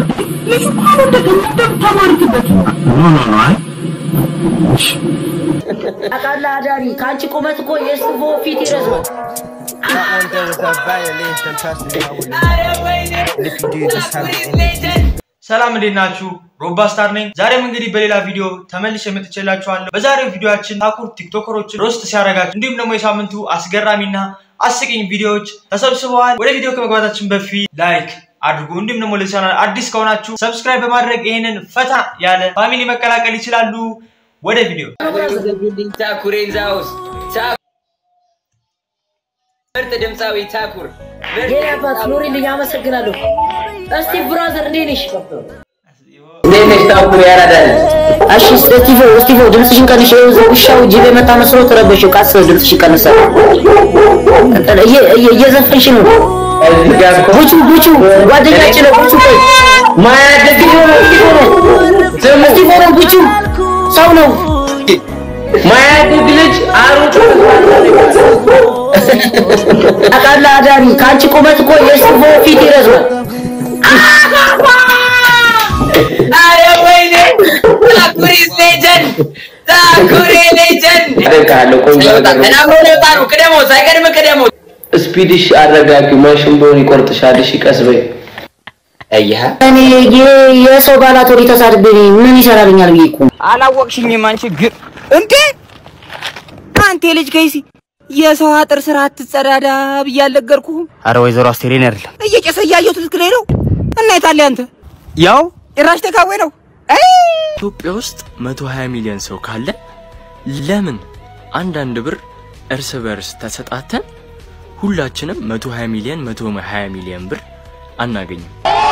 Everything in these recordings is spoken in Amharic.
ልጁ እኮ እንደገና እንደምታማርትበት ነው። ኖ ኖ ኖ አይ ታውቃለህ አዳሪ ከአንቺ ቁመት እኮ የእስፎ ፊት ይረዝማል። ሰላም እንዴት ናችሁ? ሮባ ስታር ነኝ። ዛሬም እንግዲህ በሌላ ቪዲዮ ተመልሼ መጥቼላችኋለሁ። በዛሬው ቪዲዮአችን ታኩር ቲክቶከሮችን ሮስት ሲያደርጋችሁ እንዲሁም ደግሞ የሳምንቱ አስገራሚና አስቂኝ ቪዲዮዎች ተሰብስበዋል። ወደ ቪዲዮ ከመግባታችን በፊት ላይክ አድርጉ። እንዲሁም ደግሞ ለዚህ ቻናል አዲስ ከሆናችሁ ሰብስክራይብ በማድረግ ይህንን ፈታ ያለ ፋሚሊ መቀላቀል ይችላሉ። ወደ ቪዲዮ ታኩር ኢንዛውስ ምርጥ ድምፃዊ ታኩር የኔ አባት ኑሪልኝ፣ አመሰግናለሁ። እስቲ ብራዘር እንዴት ነሽ? እንዴት ነሽ ታኩር ያራዳል እሺ ስቲቮ ስቲቮ ድምፅሽን ቀንሽ። ይኸው እዛ ውሻው ጅብ የመጣ መስሎ ተረበሽው። ቃስ ድምፅሽን ቀንሳል። እየ- እየ- እየዘፈንሽ ነው። እዚህ ጋር እኮ ቡቹ ቡቹ ጓደኛችን ነው። ቡቹ ቆይ ማያደግ ስቲቮ ነው ስቲቮ ነው ስሙ ስቲቮ ነው። ቡቹ ሰው ነው። ማያደግ ልጅ አሩጡ ታውቃለህ አዳሪ ከአንቺ ቁመት እኮ የስቲቮ ፊት ይረዝማል። አረ ወይኔ ታኩር ኢዝ ሌጀንድ ታኩር ሌጀንድ አደርጋለሁ ቆንጆ ተናግሮ ነው የወጣነው ቅደመው ሳይቀድም ቅደመው ስፒድሽ አረጋጊ ማሽን ቢሆን ይቆርጥሻል እሺ ቀስ በይ አየህ እኔ የ- የሰው ባላቶሪ ተሳድቤ ምን ይሰራልኛል ብዬ እኮ አላወቅሽኝም አንቺ ግር እንዴ አንተ ልጅ ከይሲ የሰው አጥር ስራ አትጸዳዳ ብዬ አልነገርኩህም? አረ ወይዘሮ አስቴሬን አይደለም እየጨሰ እያየሁት ልክ ላይ ነው እና የታለ አንተ ያው ጭራሽ ተካዌ ነው። አይ ኢትዮጵያ ውስጥ 120 ሚሊዮን ሰው ካለ ለምን አንዳንድ ብር እርስ በርስ ተሰጣተን ሁላችንም 120 ሚሊዮን 120 ሚሊዮን ብር አናገኝም?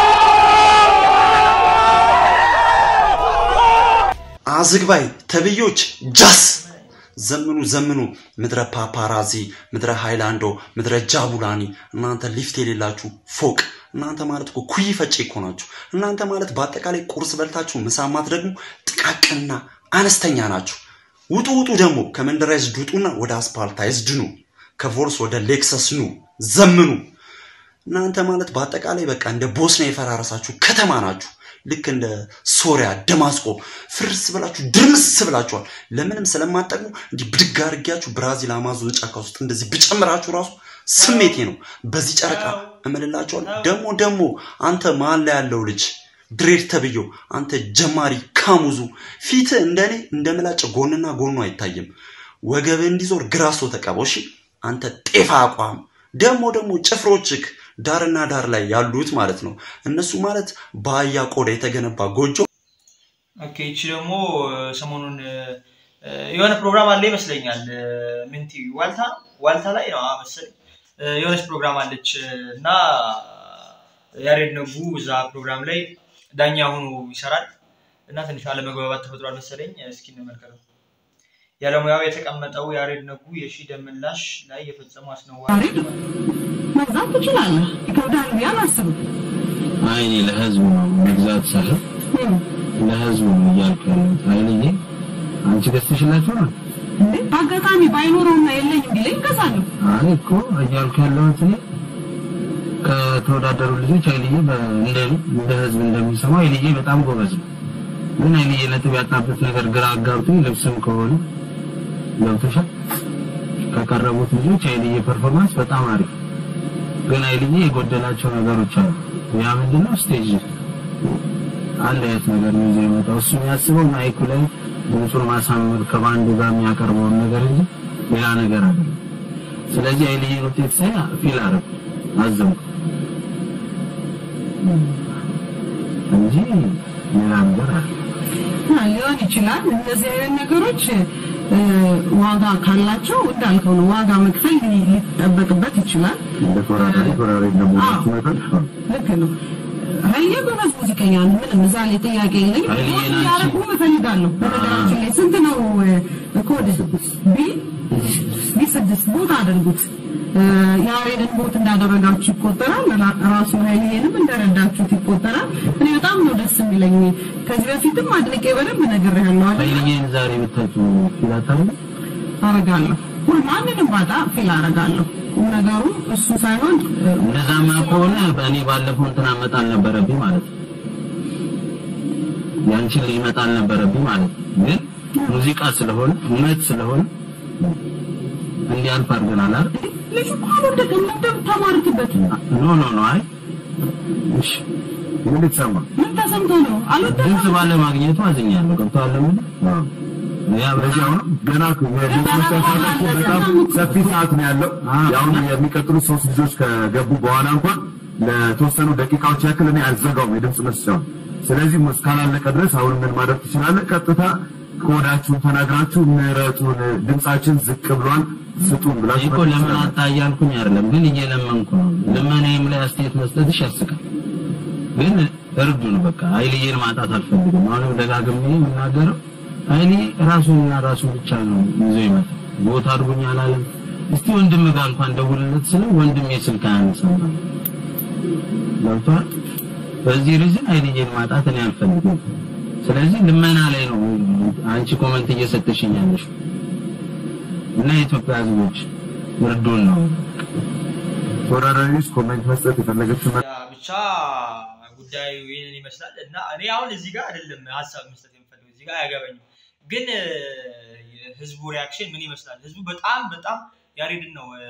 አዝግባይ ተብዮች ጃስ ዘምኑ ዘምኑ ምድረ ፓፓራዚ ምድረ ሃይላንዶ ምድረ ጃቡላኒ እናንተ ሊፍት የሌላችሁ ፎቅ እናንተ ማለት እኮ ኩይ ፈጬ እኮ ናችሁ እናንተ ማለት በአጠቃላይ ቁርስ በልታችሁ ምሳማት ደግሞ ጥቃቅንና አነስተኛ ናችሁ ውጡ ውጡ ደግሞ ከመንደራይዝድ ውጡና ወደ አስፓልታይዝድ ኑ ከቮልስ ወደ ሌክሰስ ኑ ዘምኑ እናንተ ማለት በአጠቃላይ በቃ እንደ ቦስኒያ የፈራረሳችሁ ከተማ ናችሁ። ልክ እንደ ሶሪያ፣ ደማስቆ ፍርስ ብላችሁ ድርምስ ብላችኋል። ለምንም ስለማጠቅሙ እንዲህ ብድግ አድርጊያችሁ ብራዚል አማዞን ጫካ ውስጥ እንደዚህ ብጨምራችሁ ራሱ ስሜቴ ነው። በዚህ ጨረቃ እምልላችኋል። ደግሞ ደግሞ አንተ መሀል ላይ ያለው ልጅ ድሬድ ተብዮ አንተ ጀማሪ ካሙዙ ፊት እንደኔ እንደ ምላጭ ጎንና ጎኑ አይታይም። ወገብ እንዲዞር ግራሶ ተቀበው። እሺ አንተ ጤፋ አቋም ደግሞ ደግሞ ጭፍሮችክ ዳርና ዳር ላይ ያሉት ማለት ነው። እነሱ ማለት በአህያ ቆዳ የተገነባ ጎጆ ኦኬ ይቺ ደግሞ እ፣ ሰሞኑን እ፣ የሆነ ፕሮግራም አለ ይመስለኛል። እ፣ ምንቲ ዋልታ ዋልታ ላይ ነው አዎ መሰለኝ እ፣ የሆነች ፕሮግራም አለች እ፣ እና ያሬድ ነጉ እዛ ፕሮግራም ላይ ዳኛ ሆኖ ይሰራል እና ትንሽ አለመግባባት ተፈጥሯል መሰለኝ። እስኪ እንመልከተው። ያለሙያው የተቀመጠው ያሬድ ነጉ የሺ ደምላሽ ላይ የፈጸመው አስነዋሪ ያሬድ መግዛት ትችላለህ። ይከብዳል ብዬ አላስብም። አይ እኔ ለህዝቡ ነው መግዛት ሳይሆን ለህዝቡ ነው እያልኩ ያለሁት ኃይልዬ አንቺ ገዝተሽላቸው ነው እንዴ በአጋጣሚ ባይኖረውና የለኝም ቢለኝ እገዛለሁ። አይ እኮ እያልኩ ያለሁት እኔ ከተወዳደሩ ልጆች ኃይልዬ በ- እንደ እንደ ህዝብ እንደሚሰማው ኃይልዬ በጣም ጎበዝ ነው። ግን ኃይልዬ ነጥብ ያጣበት ነገር ግራ አጋብቶኝ ልብስም ከሆነ ገብቶሻል ከቀረቡት ልጆች ኃይልዬ ፐርፎርማንስ በጣም አሪፍ ግን ኃይልዬ የጎደላቸው ነገሮች አሉ። ያ ምንድነው? ስቴጅ አንድ አይነት ነገር ነው ይዞ የመጣው እሱ የሚያስበው ማይኩ ላይ ድምፁን ማሳመር ከባንዱ ጋር የሚያቀርበውን ነገር እንጂ ሌላ ነገር አይደለም። ስለዚህ ኃይልዬን ውጤት ሳይ ፊል አደረኩ፣ አዘንኩ እንጂ ሌላ ነገር አለ አ፣ ሊሆን ይችላል። እነዚህ አይነት ነገሮች እ፣ ዋጋ ካላቸው እንዳልከው ነው። ዋጋ መክፈል ሊ- ሊጠበቅበት ይችላል። እንደ ተወዳዳሪ ተወዳዳሪ ደግሞ አዎ። ሲመጣ ልክ ነው። ኃይሌ ጎበዝ ሙዚቀኛ ነው። ምንም እዛ ላይ ጥያቄ የለኝም። ኃይሌ ቮት ናቸው። እንዲያደርጉ እፈልጋለሁ። በነገራችን ላይ ስንት ነው እ፣ ኮድ ቢ ቢ ስድስት ቦት አድርጉት። እ፣ ያሬድን ቦት እንዳደረጋችሁ ይቆጠራል። ራ- ራሱ ኃይሌንም እንደረዳችሁት ይቆጠራል። እኔ በጣም ነው ደስ የሚለኝ። ከዚህ በፊትም አድንቄ በደንብ ነግሬያለሁ አይደል? ኃይልዬን ዛሬ ብታችሁ ፊል አታደርጉም? አረጋለሁ። ሁል ማንንም ባጣ ፊል አረጋለሁ። ቁም ነገሩ እሱ ሳይሆን እ፣ እንደዛማ ከሆነ በእኔ ባለፈው እንትን አመጣ አልነበረብኝ ማለት ነው። ያንቺን ልጅ መጣል ነበረብኝ ማለት ነው። ግን ሙዚቃ ስለሆነ እውነት ስለሆነ እንዲያልፍ አድርገናል አይደል? ልጁ እኮ አልወደቀም። እንደም ተማርክበት። ኖ ኖ ኖ አይ እሺ ምን ልትሰማ ምን ተሰምቶ ነው? አልወደቀም። ድምፅ ባለ ማግኘቱ አዝኛለሁ። ገብቶሃል ለምን ያ በዚህ አሁን ገና እኮ የቤት መሰረታቸው በጣም ሰፊ ሰዓት ነው ያለው። ያው የሚቀጥሉ ሶስት ልጆች ከገቡ በኋላ እንኳን ለተወሰኑ ደቂቃዎች ያክል እኔ አልዘጋውም የድምፅ መስጫውን። ስለዚህ እስካላለቀ ድረስ አሁን ምን ማድረግ ትችላለህ? ቀጥታ ከወዳችሁን ተናግራችሁ ምሕረቱን ድምፃችን ዝቅ ብሏል ስጡን ብላችሁ እኮ ለምን አጣ እያልኩኝ አይደለም፣ ግን እየለመንኩ ነው። ልመናዬም ላይ አስተያየት መስጠትሽ ያስቃል። ግን እርዱን በቃ ኃይልዬን ማጣት አልፈልግም። አሁንም ደጋግሜ የምናገረው ኃይሌ ራሱንና ራሱን ብቻ ነው ይዞ ይመጣ ቦታ አድርጉኝ አላለም። እስቲ ወንድም ጋር እንኳን ደውልለት ስለ ወንድሜ ስልክ አያነሳም። ገብቶሃል? በዚህ ሪዝን ኃይልዬን ማጣት እኔ አልፈልግም። ስለዚህ ልመና ላይ ነው አንቺ ኮመንት እየሰጠሽኝ ያለሽው እና የኢትዮጵያ ሕዝቦች እርዱን ነው። ተወዳዳሪዎች ኮሜንት መስጠት የፈለገችው ያ ብቻ ጉዳዩ ይህንን ይመስላል እና እኔ አሁን እዚህ ጋር አይደለም ሀሳብ መስጠት የምፈልገው እዚህ ጋር አያገባኝም። ግን እ፣ የህዝቡ ሪያክሽን ምን ይመስላል? ህዝቡ በጣም በጣም ያሬድን ነው እ፣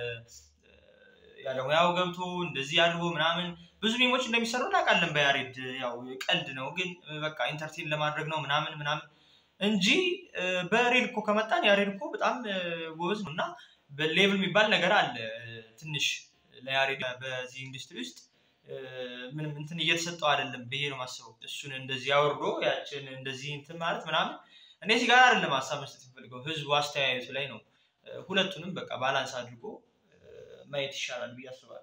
ያለ ሙያው ገብቶ እንደዚህ አድርጎ ምናምን ብዙ ሚሞች እንደሚሰሩ እናውቃለን። በያሬድ ያው ቀልድ ነው፣ ግን እ፣ በቃ ኢንተርቴን ለማድረግ ነው ምናምን ምናምን እንጂ እ፣ በሬል እኮ ከመጣን ያሬድ እኮ በጣም እ፣ ጎበዝ ነው እና በሌቭል የሚባል ነገር አለ እ፣ ትንሽ ለያሬድ በዚህ ኢንዱስትሪ ውስጥ እ፣ ምንም እንትን እየተሰጠው አይደለም ብዬ ነው ማስበው። እሱን እንደዚህ አወርዶ ያችን እንደዚህ እንትን ማለት ምናምን እኔ እዚህ ጋር አይደለም ሀሳብ መስጠት የምፈልገው ህዝቡ አስተያየቱ ላይ ነው። እ፣ ሁለቱንም በቃ ባላንስ አድርጎ እ፣ ማየት ይሻላል ብዬ አስባለሁ።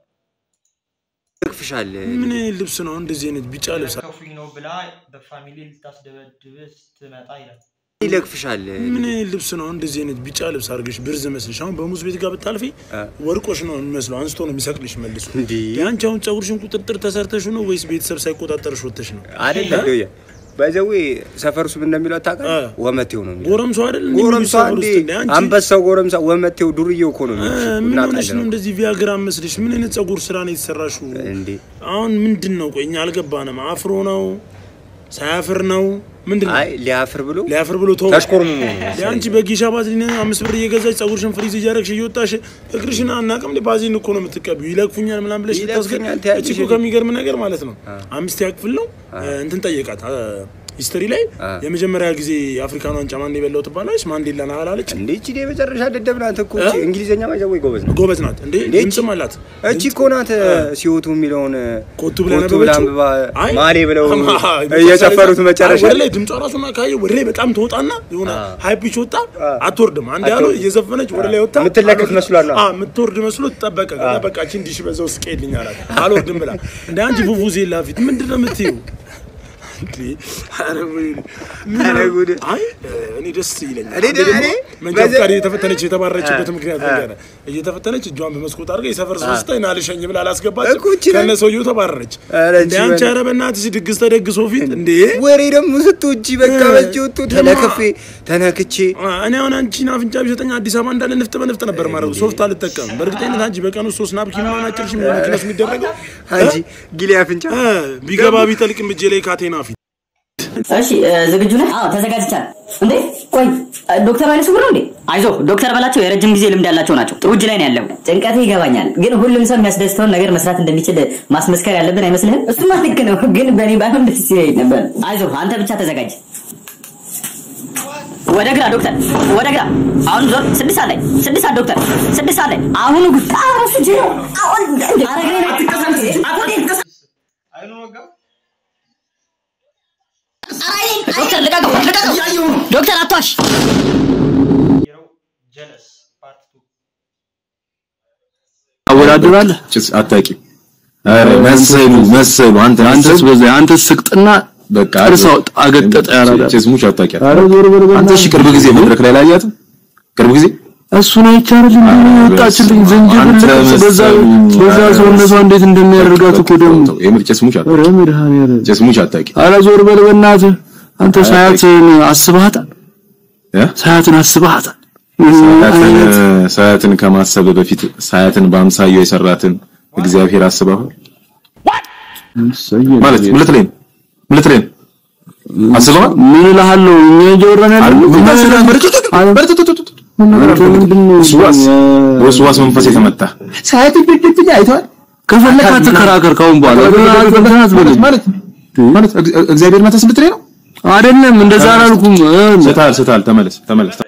ይቅፍሻል። ምን ልብስ ነው እንደዚህ አይነት ቢጫ ልብስ ከፉኝ ነው ብላ በፋሚሊ ልታስደበድብ ስትመጣ ይላል። ይለቅፍሻል። ምን ልብስ ነው እንደዚህ አይነት ቢጫ ልብስ አድርገሽ ብርዝ መስልሽ አሁን በሙዝ ቤት ጋር ብታልፊ ወርቆሽ ነው የሚመስለው አንስቶ ነው የሚሰቅልሽ መልሶ እንዴ የአንቺ አሁን ፀጉርሽን ቁጥጥር ተሰርተሽ ነው ወይስ ቤተሰብ ሳይቆጣጠርሽ ወጥተሽ ነው አይደለም ዶያ ባይዘዌ ሰፈር ውስጥ ምን እንደሚለው ታውቃለህ? ወመቴው ነው የሚለው። ጎረምሶ አይደል እንዴ ጎረምሳ ሰፈር እንዴ ውስጥ እንዴ? አንቺ- አንበሳው ጎረምሳ ወመቴው ዱርዬው እኮ ነው የሚልሽ። ምን ቡና ሆነሽ ጣል ነው ነው እንደዚህ ቪያግራ መስልሽ? ምን አይነት ፀጉር ስራ ነው የተሰራሽው? እንዴ አሁን ምንድን ነው? ቆይ እኛ አልገባንም። አፍሮ ነው ሳያፍር ነው ምንድን ነው? አይ ሊያፍር ብሎ ሊያፍር ብሎ ተው ተሽኮርምሞ ነው መሰለኝ። አንቺ በጊሻ ባዝሊን አምስት ብር እየገዛች ፀጉርሽን ፍሪዝ እያደረግሽ እየወጣሽ እግርሽን አናቅም ባዚን እኮ ነው የምትቀቢው። ይለቅፉኛል ምናምን ብለሽ ይለቅፉኛል ልታስገ- ትያለሽ እቺ እኮ ከሚገርም ነገር ማለት ነው አምስተኛ ክፍል ነው እንትን ጠየቃት ሂስትሪ ላይ የመጀመሪያ ጊዜ የአፍሪካን ዋንጫ ማን የበላው ትባላለች። ማንዴላ ና አላለች። እንዴ እቺ የመጨረሻ ደደብ ናት እኮ እቺ እንግሊዘኛ ባይዘዌ ጎበዝ ነው ጎበዝ ናት እንዴ እንዴ ድምፅም አላት። እቺ እኮ ናት ሲወቱ የሚለውን ኮቱ ብላ ኮቱ ብላ ነበረችው? አንብባ አይ፣ ማሌ ብለው አማ፣ እየጨፈሩት አይ፣ መጨረሻ ወደ ላይ ድምጿ ራሱና ካየ ወደ ላይ በጣም ትወጣና የሆነ ሃይ ፒች ወጣ አትወርድም። አንድ ያሉ አትወርድም። እየዘፈነች ወደ ላይ ወጣ የምትለቀቅ መስሏል ነው። አ የምትወርድ መስሎ ተጠበቀ። ከዛ በቃ እቺ እንዲሽ በዛው ስቀልኝ አላት። አልወርድም ብላ እንደ አንቺ ፉፉዜላ ፊት ምንድን ነው የምትይው? እንዴ ኧረ ወይኔ ምን ኧረ ጉድ። አይ እኔ ደስ ይለኛል። እኔ አንዴ ደ- ደግሞ እኔ መንጃ በዚህ- ፈቃድ እየተፈተነች የተባረችበት አ- ምክንያት አ- ነገር እየተፈተነች እጇን በመስኮት አድርጋ የሰፈር ሰው ስታይ ና ልሸኝ ብላ አላስገባች እኮ እቺ ነች። ከነ ሰውየው ተባረረች። ኧረ እንደ እቺ አንቺ በል- ኧረ በእናትሽ ድግስ ተደግሶ ፊት እንዴ ወሬ ደግሞ ስትውጪ በቃ እ፣ በእጅ ወጥቶ ተለክፌ ተነክቼ አ፣ እኔ አሁን አንቺን አፍንጫ ቢሰጠኝ አዲስ አበባ እንዳለ ንፍጥ በንፍጥ ነበር ማድረግ ሶፍት አልጠቀምም። በእርግጠኝነት አንቺ በቀን ውስጥ ሶስት ናፕኪን ምናምን አጭርሽ መኪና ውስጥ የሚደረገው አንቺ ጊሌ አፍንጫ እ፣ ቢገባ ቢጠልቅም እጄ ላይ ካቴና ፊት እሺ እ፣ ዝግጁ ነህ? አዎ ተዘጋጅቻለሁ። እንዴ ቆይ እ፣ ዶክተር ኃይለ ስውር ነው እንዴ? አይዞህ ዶክተር በላቸው የረጅም ጊዜ ልምድ ያላቸው ናቸው። ጥሩ እጅ ላይ ነው ያለው። ጭንቀት ይገባኛል፣ ግን ሁሉም ሰው የሚያስደስተውን ነገር መስራት እንደሚችል ማስመስከር ያለብን አይመስልህም? እሱማ ልክ ነው፣ ግን በእኔ ባይሆን ደስ ይለኝ ነበር። አይዞህ አንተ ብቻ ተዘጋጅ። ወደ ግራ ዶክተር፣ ወደ ግራ። አሁን ዞር። ስድስት ሰዓት ላይ ስድስት ሰዓት ዶክተር፣ ስድስት ሰዓት ላይ አሁኑ ጉድ ራሱ ጅ አሁን አረግሬን አትቀሰም አይኑ ወጋ ዶክተር ልቀቀው፣ ልቀቀው። ዶክተር አትዋሽ። ጀለስ ፓርት ቱ አወዳድራለህ ጭስ አታውቂም። ኧረ መሰሉ መሰሉ አንተ አንተስ በዛ አንተስ ስቅጥና በቃ እርሳው አገጠጠ ያላዳ ጭስ ሙች አታውቂያት። ኧረ ዞር በል አንተ እሺ፣ ቅርብ ጊዜ መድረክ ላይ ላያትም ቅርብ ጊዜ እሱን አይቻልም እንዴ ወጣችልኝ ዝንጅብል በዛ በዛ ሰውነቷ እንዴት እንደሚያደርጋት እኮ ደግሞ የምር ጭስ ሙች አታውቂም። ኧረ መድኃኒዓለም ጭስ ሙች አታውቂም። ኧረ ዞር በል በእናትህ አንተ ሳያትን አስበሃታል ሳያትን አስበሃታል ሳያትን ሳያትን ከማሰብ በፊት ሳያትን በአምሳያው የሰራትን እግዚአብሔር አስበዋል ማለት ምን ልትለኝ ነው? ምን ልትለኝ ነው? አስበዋል? ምን እልሃለሁ እኛ እያወራን ያለ ወስዋስ መንፈስ የተመታ ሰዓት ድድብኝ አይተዋል። ከፈለክ አትከራከር ካሁን በኋላ ማለት ማለት ማለት እግዚአብሔር መተስ ልትሬ ነው አይደለም፣ እንደዛ አላልኩም። ስታል ስታል ተመለስ ተመለስ